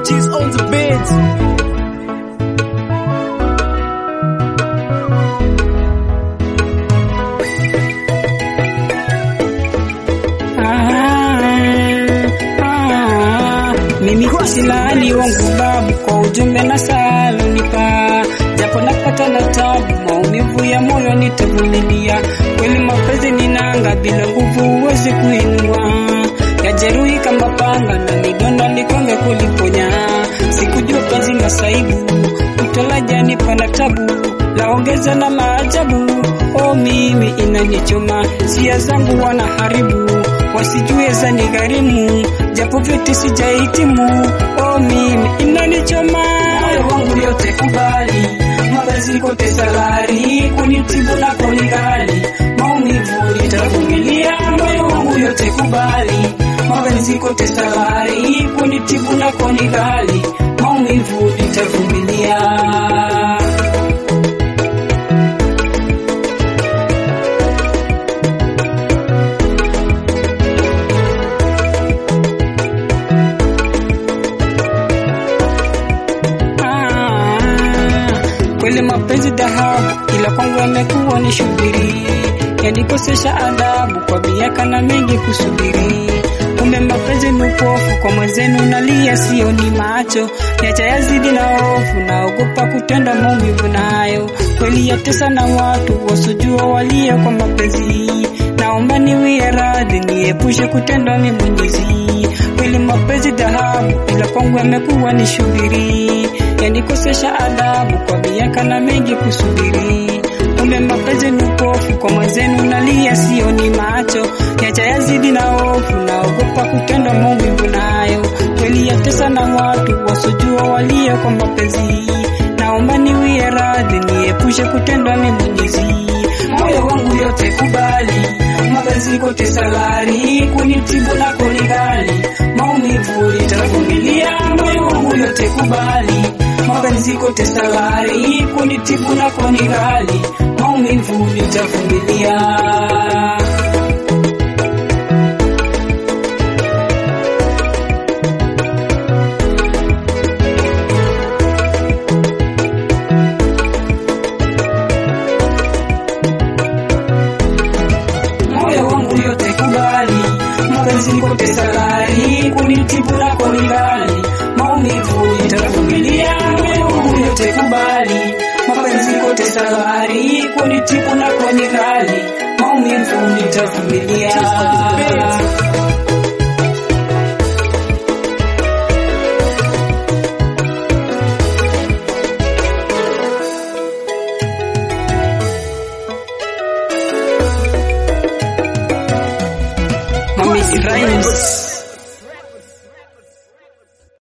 Cheese on the beat. Ah, mimi kusilani wangu babu kwa ujumbe na salonipa, japo napata na tabu, maumivu ya moyo nitavumilia. Kweli mapenzi ni nanga, bila nguvu huwezi kuinua, yajeruhi kama panga na midonda nikonge kuliponya. Sikujua penzi masaibu, utolaja nipa na tabu, laongeza na maajabu. Oh, mimi inanichoma, sia zangu wanaharibu wasijue za nigharimu, japo vyote sijahitimu. Oh, mimi inanichoma, moyo wangu yote kubali, mapenzi kote salari, kunitibu na kunigali, maumivu nitavumilia. Moyo wangu yote kubali, mapenzi kote salari, kunitibu na kunigali, maumivu nitavumilia. Ah, kweli mapenzi dhahabu, ila kwangu yamekuwa ni shubiri, yanikosesha adabu kwa miaka na mengi kusubiri. Kumbe mapenzi ni upofu, kwa mwenzenu nalia, sio ni macho yacha yazidi na hofu, naogopa kutenda maumivu nayo, kweli yatesa na watu wasojua walie kwa mapenzi. Naomba niwie radhi, niepushe kutendwa mi Mwenyezi kweli mapenzi dhahabu, ila kwangu yamekuwa ni shubiri, yanikosesha adabu kwa miaka na mengi kusubiri. Kumbe mapenzi ni upofu, kwa mwenzenu nalia, sio ni macho yacha yazidi na hofu, naogopa kutendwa maumivu nayo, kweli yatesa na watu wasojua walie kwa mapenzi. Naomba niwie radhi, niepushe kutendwa mi Mwenyezi moyo wangu yote kubali, mapenzi kote salari, kunitibu na kunigali, maumivu nitavumilia. Moyo wangu yote kubali, mapenzi kote salari, kunitibu na kunigali, maumivu nitavumilia. moyo wangu yote kubali, mapenzi kote salari, kunitibu na kunigali, maumivu nitavumilia. Moyo wangu yote kubali, mapenzi kote salari, kunitibu na kunigali, maumivu nitavumilia. Mami Rhymes.